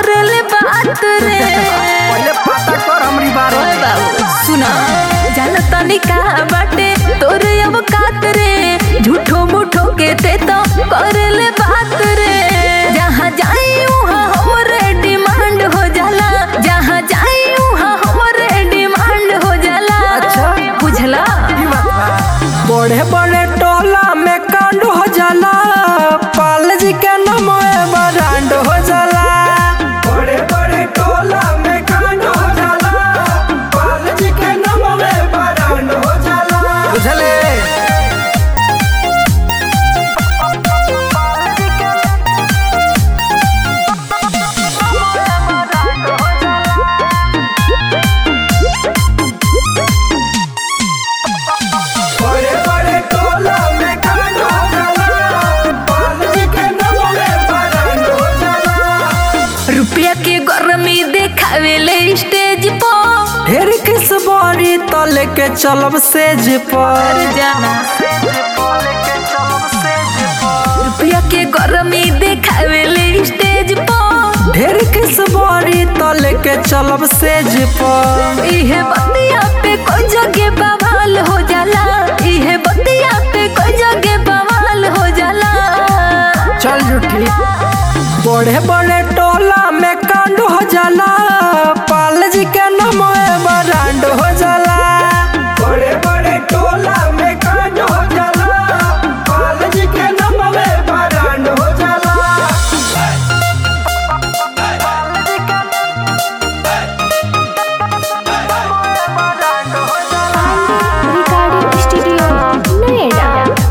करले बात रे पहले पता कर हमरी बारे ओए में बाबू सुना जान तनी का बाटे तोरे अब कात रे झूठो मुठो के ते तो करले बात रे जहाँ जाई उहाँ हमरे डिमांड हो जाला जहाँ जाई उहाँ हमरे डिमांड हो जाला अच्छा। बुझला ई बात बा। बड़े बड़े टोला में कांड हो जाला पाल जी के नाम बरांड हो जाला बड़े बड़े टोला में कांड हो जाला पाल जी के नाम बरांड हो जाला बुझले बड़े बड़े टोला में कांड हो जाला पाल जी के नाम बरांड हो जाला रुपया के गरमी देखावेले स्टेज पर ढेर किस बारी तले के चलब सेज पर जाना रुपया के गरमी देखावेले स्टेज पर ढेर किस बारी तले के चलब सेज पर इहे बतिया पे कोई जगह बवाल हो जाला इहे बतिया पे कोई जगह बवाल हो जाला चल जुठी बड़े बड़े टोला में कांड हो जाला पाल जी के नाम बरांड हो जाला बड़े बड़े टोला में कांड हो जाला पाल जी के नाम बरांड हो जाला रिकॉर्डिंग स्टूडियो नोएडा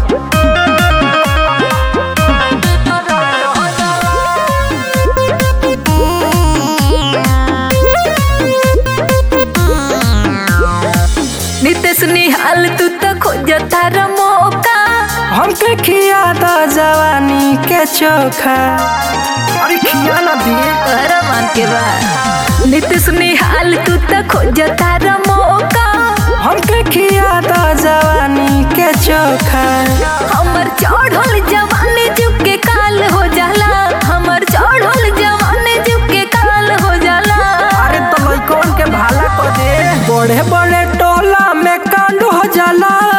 नितेश निहाल तू तो खोजता र मौका हमके खिया दा जवानी के चोखा अरे खिया ना दिए तोहरा मान के बा नितेश निहाल तू तो खोजता र मौका हमके खिया दा जवानी के चोखा हमर चढ़ल जवानी जुके काल हो जाला हमर चढ़ल जवानी जुके काल हो जाला अरे तो लइकन के भाला को दे बड़े बड़े टोला में कांड हो जाला